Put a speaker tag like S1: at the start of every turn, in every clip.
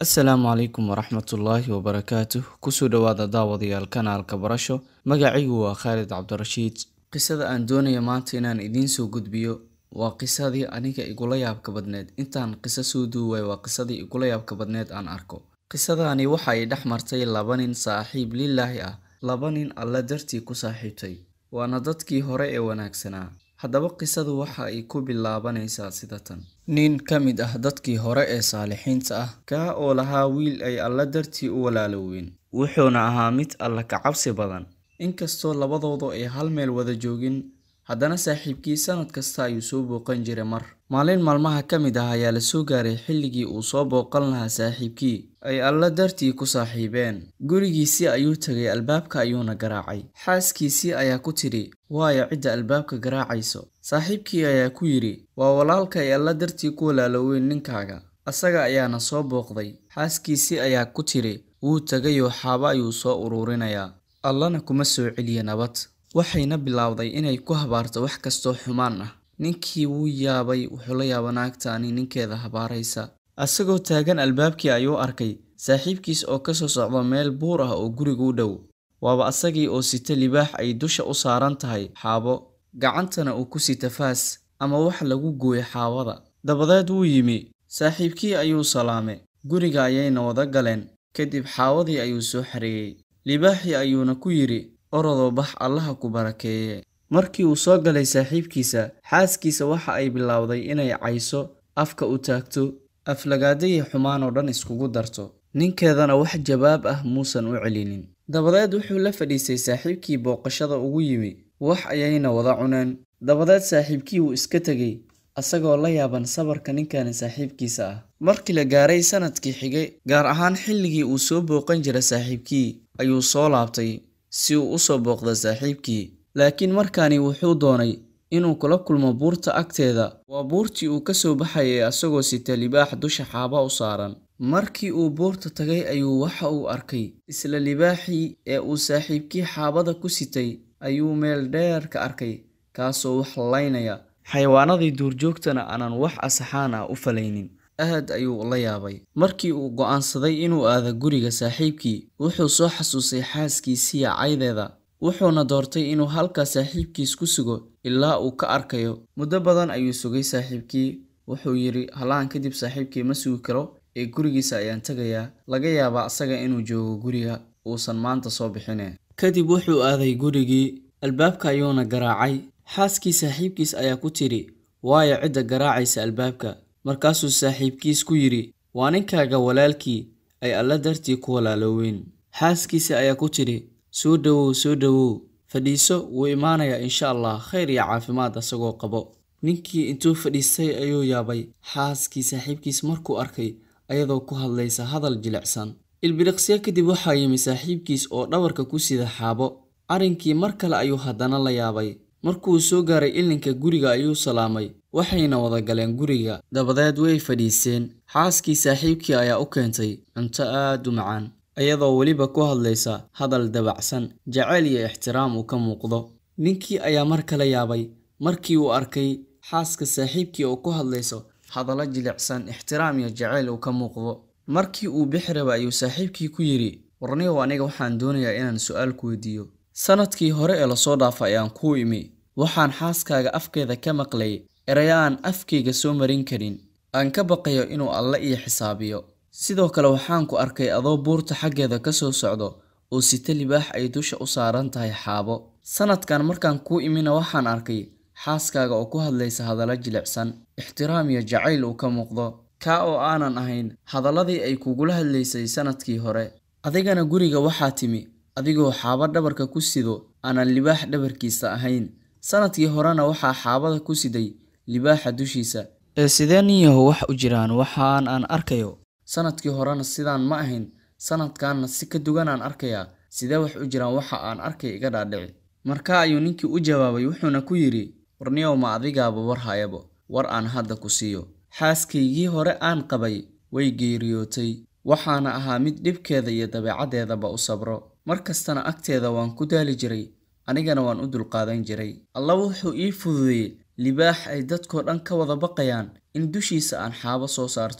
S1: asalaamu calaykum waraxmatullaahi wabarakaatuh kusoo dhowaada daawadayaal kanaalka barasho magacaygu waa khaalid cabdirashiid qisada aan doonaya maanta inaan idiin soo gudbiyo waa qisadii aniga igula yaabka badneed intaan qiso soo duuway waa qisadii igula yaabka badneed aan arko qisadani waxa ay dhex martay laba nin saaxiib lilaahi ah laba nin alle dartii ku saaxiibtay waana dadkii hore ee wanaagsanaa haddaba qisadu waxa ay ku bilaabanaysaa sida tan nin ka mid ah dadkii hore ee saalixiinta ah kaa oo lahaa wiil ay alle dartii u walaaloween wuxuuna ahaa mid alle ka cabsi badan inkastoo labadoodu ay hal meel wada joogin haddana saaxiibkii sanad kasta ayuu soo booqan jiray mar maalin maalmaha ka mid ah ayaa la soo gaaray xilligii uu soo booqan lahaa saaxiibkii ay alle dartii ku saaxiibeen gurigiisii ayuu tegay albaabka ayuuna garaacay xaaskiisii ayaa ku tidhi waayo cidda albaabka garaacayso saaxiibkii ayaa ku yidhi waa walaalka ay alle dartii ku walaaloweyn ninkaaga asaga ayaana soo booqday xaaskiisii ayaa ku tidhi wuu tegayoo xaabo ayuu soo uruurinayaa allana kuma soo celiya nabad waxayna bilowday inay ku habaarto wax kastoo xumaan ah ninkii wuu yaabay wuxuu la yaaba naagtaani ninkeeda habaaraysa asagoo taagan albaabkii ayuu arkay saaxiibkiis oo kasoo socda meel buur ah oo guriga u dhow waaba asagii oo sita libaax ay dusha u saaran tahay xaabo gacantana uu ku sita faas ama wax lagu gooyo xaabada dabadeed wuu yimi saaxiibkii ayuu salaame guriga ayayna wada galeen kadib xaawadii ayuu soo xareeyey libaaxii ayuuna ku yidhi orodoo bax allaha ku barakeeye markii uu soo galay saaxiibkiisa xaaskiisa waxa ay bilowday inay cayso afka u taagto aflagaadayii xumaan oo dhan iskugu darto ninkeedana wax jawaab ah muusan u celinin dabadeed wuxuu la fadhiistay saaxiibkii booqashada ugu yimi wax ayayna wada cuneen dabadeed saaxiibkii wuu iska tegey asagoo la yaaban sabarka ninkani saaxiibkiisa ah markii la gaaray sanadkii xigay gaar ahaan xilligii uu soo booqan jira saaxiibkii ayuu soo laabtay si uu u soo booqda saaxiibkii laakiin markaani wuxuu doonay inuu kula kulmo buurta agteeda waa buurtii uu ka soo baxayay asagoo sita libaax dusha xaaba u saaran markii uu buurta tagay ayuu waxa uu arkay isla libaaxii ee uu saaxiibkii xaabada ku sitay ayuu meel dheer ka arkay kaasoo wax laynaya xayawaanadii duurjoogtana aanan wax asaxaan ah u falaynin aad ayuu la yaabay markii uu go'aansaday inuu aado guriga saaxiibkii wuxuu soo xasuusay xaaskiisiya caydeeda wuxuuna doortay inuu halkaa saaxiibkiis ku sugo ilaa uu ka arkayo muddo badan ayuu sugay saaxiibkii wuxuu yidhi halaan kadib saaxiibkii ma sugi karo ee gurigiisa ayaan tegayaa laga yaabaa asaga inuu joogo guriga uusan maanta soo bixine kadib wuxuu aaday gurigii albaabka ayuuna garaacay xaaskii saaxiibkiis ayaa ku tidhi waayo cidda garaacaysa albaabka markaasuu saaxiibkiis ku yidhi waa ninkaaga walaalkii ay alla dartii ku walaaloweyn xaaskiisa ayaa ku tidhi soo dhowow soo dhowow fadhiiso wuu imaanayaa insha allah khayr iyo caafimaad asagoo qabo ninkii intuu fadhiistay ayuu yaabay xaaskii saaxiibkiis markuu arkay ayadoo ku hadlaysa hadal jilicsan ilbiriqsyo kadib waxaa yimi saaxiibkiis oo dhabarka ku sida xaabo arrinkii mar kale ayuu haddana la yaabay markuu soo gaaray ilinka guriga ayuu salaamay waxayna wada galeen guriga dabadeed way fadhiiseen xaaskii saaxiibkii ayaa u keentay cunto aad u macaan iyadoo weliba ku hadlaysa hadal dabacsan jacayl iyo ixtiraam uu ka muuqdo ninkii ayaa mar kale yaabay markii uu arkay xaaska saaxiibkii oo ku hadlayso hadallo jilicsan ixtiraam iyo jacayl uu ka muuqdo markii uu bixi raba ayuu saaxiibkii ku yidhi warniyow aniga waxaan doonayaa inaan su-aal ku weydiiyo sanadkii hore ee lasoo dhaafay ayaan kuu imi waxaan xaaskaaga afkeeda ka maqlay erayo aan afkayga soo marin karin aan ka baqayo inuu alle ii xisaabiyo sidoo kale waxaan ku arkay adoo buurta xaggeeda ka soo socdo oo sita libaax ay dusha u saaran tahay xaabo sanadkan markaan kuu imina waxaan arkay xaaskaaga oo ku hadlaysa hadallo jilicsan ixtiraam iyo jacayl uu ka muuqdo kaa oo aanan ahayn hadalladii ay kugula hadlaysay sanadkii hore adigana guriga waxaa timi adigoo xaabo dhabarka ku sido aanan libaax dhabarkiisa ahayn sanadkii horena waxaa xaabada ku siday libaaxa dushiisa ee sidee nin yahow wax u jiraan waxaan aan arkayo sanadkii horena sidaan ma ahayn sanadkanna si ka dugan aan arkayaa sidee wax u jiraan waxa aan arkay iga dhaadhici markaa ayuu ninkii u jawaabay wuxuuna ku yidhi warniyow ma adigaaba war hayabo war aan hadda ku siiyo xaaskaygii hore aan qabay way geeriyootay waxaana ahaa mid dhibkeeda iyo dabeecaddeedaba u sabro mar kastana agteeda waan ku daali jiray anigana waan u dulqaadan jiray alla wuxuu ii fududeeyey libaax ay dadkoo dhan ka wada baqayaan in dushiisa aan xaabo soo saarto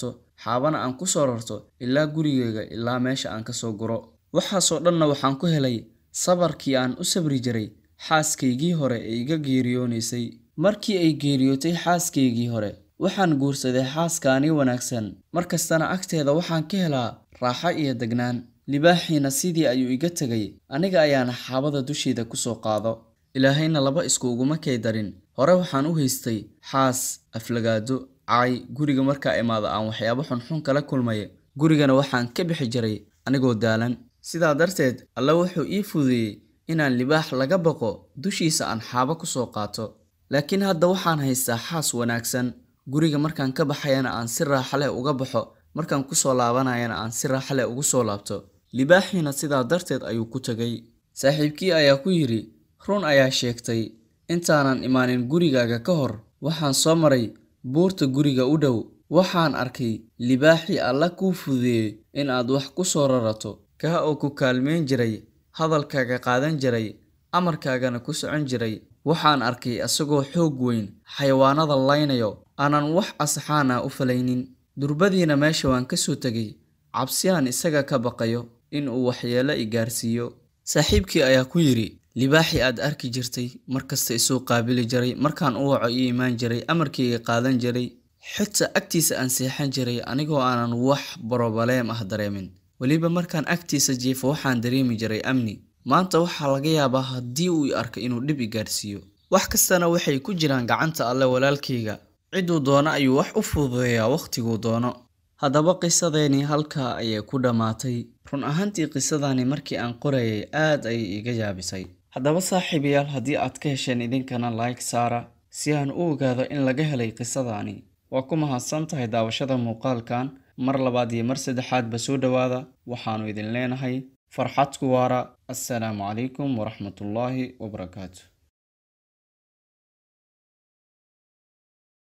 S1: xaabana aan ku soo rarto ilaa gurigayga ilaa meesha aan ka soo guro waxaasoo dhanna waxaan ku helay sabarkii aan u sabri jiray xaaskaygii hore ee iga geeriyoonaysay markii ay geeriyootay xaaskaygii hore waxaan guursaday xaaskaani wanaagsan mar kastana agteeda waxaan ka helaa raaxo iyo degnaan libaaxiina sidii ayuu iga tegay aniga ayaana xaabada dusheeda ku soo qaado ilaahayna laba isku uguma kay darin hore waxaan u haystay xaas aflagaado caay guriga markaa imaado aan waxyaabo xunxun kala kulmaya gurigana waxaan ka bixi jiray anigoo daalan sidaa darteed alle wuxuu ii fududeeyey inaan libaax laga baqo dushiisa aan xaabo ku soo qaato laakiin hadda waxaan haystaa xaas wanaagsan guriga markaan ka baxayana aan si raaxa leh uga baxo markaan ku soo laabanayana aan si raaxa leh ugu soo laabto libaaxiina sidaa darteed ayuu ku tegay saaxiibkii ayaa ku yidhi run ayaa sheegtay intaanan imaanin gurigaaga ka hor waxaan soo maray buurta guriga u dhow waxaan arkay libaaxii alla kuu fududeeyey in aad wax ku soo rarato kaa oo ku kaalmeyn jiray hadalkaaga qaadan jiray amarkaagana ku socon jiray waxaan arkay isagoo xoog weyn xayawaanada laynayo aanan wax asxaan ah u falaynin durbadiina meesha waan ka soo tegay cabsi aan isaga ka baqayo in uu waxyeelo i gaarsiiyo saaxiibkii ayaa ku yidhi libaaxii aad arki jirtay markasta isuu qaabili jiray markaan u waco ii imaan jiray amarkayga qaadan jiray xitaa agtiisa aan seexan jiray anigoo aanan wax borobaleem ah dareemin weliba markaan agtiisa jiifo waxaan dareemi jiray amni maanta waxaa laga yaabaa haddii uu i arko inuu dhib i gaarsiiyo wax kastana waxay ku jiraan gacanta alle walaalkayga cidduu doono ayuu wax u fududeeyaa wakhtiguu doono haddaba qisadeennii halkaa ayay ku dhammaatay run ahaantii qisadani markii aan qorayay aad ayay iga yaabisay haddaba saaxiibayaal haddii aad ka hesheen idinkana like saara si aan u ogaado in laga helay qisadani waa ku mahadsan tahay daawashada muuqaalkan mar labaad iyo mar saddexaadba soo dhowaada waxaannu idin leenahay farxad ku waara assalaamu calaykum waraxmatullaahi wabarakaatu